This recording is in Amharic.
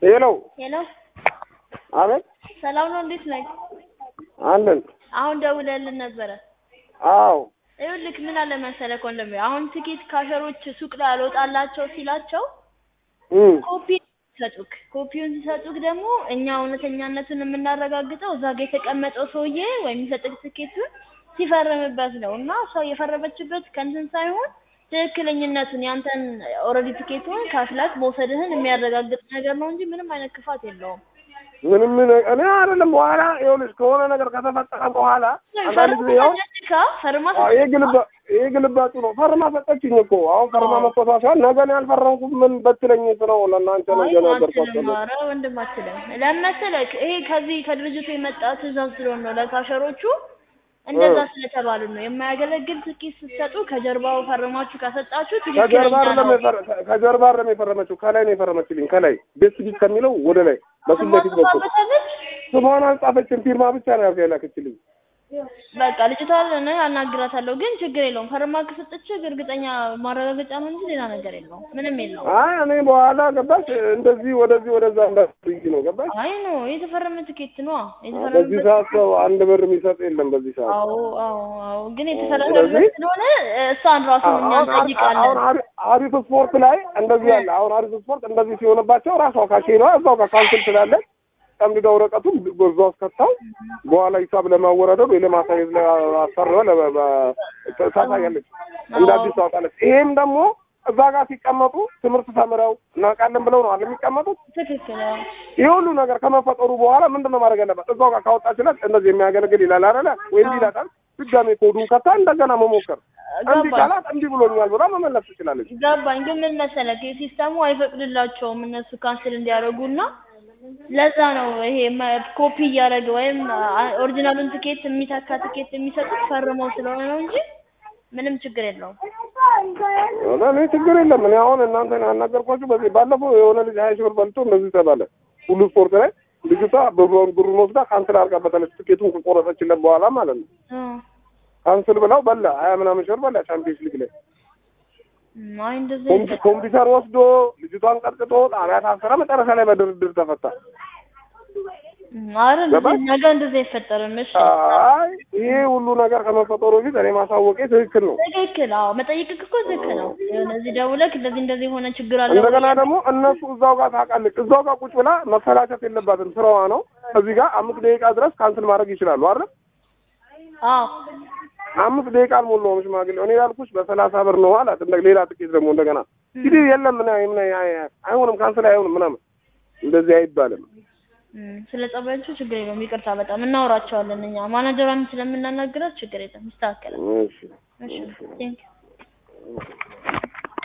ሄሎ ሄሎ አቤት ሰላም ነው? እንዴት ነህ? አለን አሁን ደውለልን ነበረ። አዎ ይኸውልህ ምን አለ መሰለህ ወንድሜ፣ አሁን ትኬት ካሸሮች ሱቅ ላይ አልወጣላቸው ሲላቸው እም ኮፒ ሲሰጡክ ኮፒውን ሲሰጡክ ደግሞ እኛ እውነተኛነቱን የምናረጋግጠው እዛ ጋ የተቀመጠው ሰውዬ ወይም የሚሰጥክ ትኬቱን ሲፈርምበት ነው እና እሷ የፈረመችበት ከእንትን ሳይሆን ትክክለኝነቱን ያንተን ኦልሬዲ ትኬቱን ከፍለክ መውሰድህን የሚያረጋግጥ ነገር ነው እንጂ ምንም አይነት ክፋት የለውም። ምንም ምን እኔ አይደለም በኋላ ይኸውልሽ ከሆነ ነገር ከተፈጠረ በኋላ አንዳንድ ጊዜ ያው ፈርማ ፈርማ አዎ፣ ይሄ ግልባ ይሄ ግልባጩ ነው። ፈርማ ሰጠችኝ እኮ አሁን ፈርማ መስጠቷ ሳይሆን ነገ እኔ ያልፈረምኩት ምን በትለኝ ነው ለእናንተ ነው እየነገርኳቸው ነው። ኧረ ወንድም አትልም። ለምን መሰለህ ይሄ ከዚህ ከድርጅቱ የመጣ ትእዛዝ ስለሆነ ነው ለካሸሮቹ እንደዛ ስለተባሉ ነው። የማያገለግል ትኬት ስትሰጡ ከጀርባው ፈርማችሁ ካሰጣችሁ ከጀርባ ትክክለኛ አይደለም ነው። የፈረ- ከጀርባ አይደለም የፈረመችው ከላይ ነው የፈረመችልኝ። ከላይ ቤት ቢት ከሚለው ወደ ላይ በፊት ለፊት በኩል ማጽፋበታለች ስሟን አልጻፈችም። ፊርማ ብቻ ነው ያልኩ የላከችልኝ። በቃ ልጅቷ እኔ አናግራታለሁ፣ ግን ችግር የለውም። ፈርማ ከሰጠችህ እርግጠኛ ማረጋገጫ ነው እንጂ ሌላ ነገር የለውም። ምንም የለውም። አይ እኔ በኋላ ገባሽ እንደዚህ ወደዚህ ወደዛ እንዳትይ ነው ገባሽ። አይ ኖ የተፈረመ ትኬት ነው በዚህ የተፈረመበት ሰዓት ሰው አንድ ብር የሚሰጥ የለም። በዚህ ሰዓት አዎ አዎ አዎ። ግን የተፈረመበት ስለዚህ- ስለሆነ እሷን ራሱ እኛ አሁን አሁን እንጠይቃለን። አሪ- አሪፍ ስፖርት ላይ እንደዚህ ያለ አሁን አሪፍ ስፖርት እንደዚህ ሲሆንባቸው ራሷ ካሼኗ እዛው ጋር ካንስል ትላለች። ጠምድዳ ወረቀቱን ጎዛ ውስጥ ከተው በኋላ ሂሳብ ለማወራደር ወይ ለማሳየት አሰርበ ታሳያለች። እንደ አዲስ ታወጣለች። ይሄም ደግሞ እዛ ጋር ሲቀመጡ ትምህርት ተምረው እናውቃለን ብለው ነው አለ የሚቀመጡት። ትክክል አዎ። ይህ ሁሉ ነገር ከመፈጠሩ በኋላ ምንድን ነው ማድረግ ያለባት? እዛው ጋር ካወጣችለት እንደዚህ የሚያገለግል ይላል አይደለ ወይ እንዲህ ይላታል። ድጋሜ ኮዱን ከታ እንደገና መሞከር እንዲህ ገባኝ ቃላት እንዲህ ብሎኛል ብላ መመለስ ትችላለች። ገባኝ። ግን ምን መሰለህ ሲስተሙ አይፈቅድላቸውም እነሱ ካንስል እንዲያደርጉና ለዛ ነው ይሄ መ- ኮፒ እያደረገ ወይም አ- ኦሪጂናሉን ትኬት የሚተካ ትኬት የሚሰጡት ፈርመው ስለሆነ ነው እንጂ ምንም ችግር የለውም። እኔ ችግር የለም። እኔ አሁን እናንተ ያናገርኳችሁ በዚህ ባለፈው የሆነ ልጅ ሀያ ሺህ ብር በልቶ እንደዚህ ተባለ። ሁሉ ስፖርት ላይ ልጅቷ ብሩን ብሩን ወስዳ ካንስል አድርጋበታለች። ትኬቱን ከቆረጠችለት በኋላ ማለት ነው። እ ካንስል ብለው በላ ሀያ ምናምን ሺህ ብር በላ ቻምፒየንስ ሊግ ላይ እም፣ አይ እንደዚህ ኮምፒ- ኮምፒውተር ወስዶ ልጅቷን ቀጥቅጦ ጣቢያ ታሰረ። መጨረሻ ላይ በድርድር ተፈታ። እም፣ ኧረ ገባህ? እንደዚህ ነገ እንደዚህ አይፈጠርም። እሺ አይ ይሄ ሁሉ ነገር ከመፈጠሩ በፊት እኔ ማሳወቄ ትክክል ነው። ትክክል። አዎ መጠየቅህ እኮ ትክክል ነው። የሆነ እዚህ ደውለህ እንደዚህ እንደዚህ የሆነ ችግር አለ እንደገና ደግሞ እነሱ እዛው ጋር ታውቃለች። እዛው ጋር ቁጭ ብላ መፈላቸት የለባትም ስራዋ ነው። እዚህ ጋር አምስት ደቂቃ ድረስ ካንስል ማድረግ ይችላሉ አይደል? አዎ አምስት ደቂቃ አልሞላውም ሽማግሌ። እኔ ያልኩሽ በሰላሳ ብር ነው አላት። እንደ ሌላ ጥቂት ደግሞ እንደገና እንግዲህ የለም ምን ምን አይሆንም ካንስል አይሆንም ምናምን እንደዚህ አይባልም። እም፣ ስለ ጸባያቸው ችግር የለውም። ይቅርታ በጣም እናወራቸዋለን እኛ ማናጀሯን ስለምናናግራት ችግር የለም ይስተካከላል። እሺ እሺ ቴንክ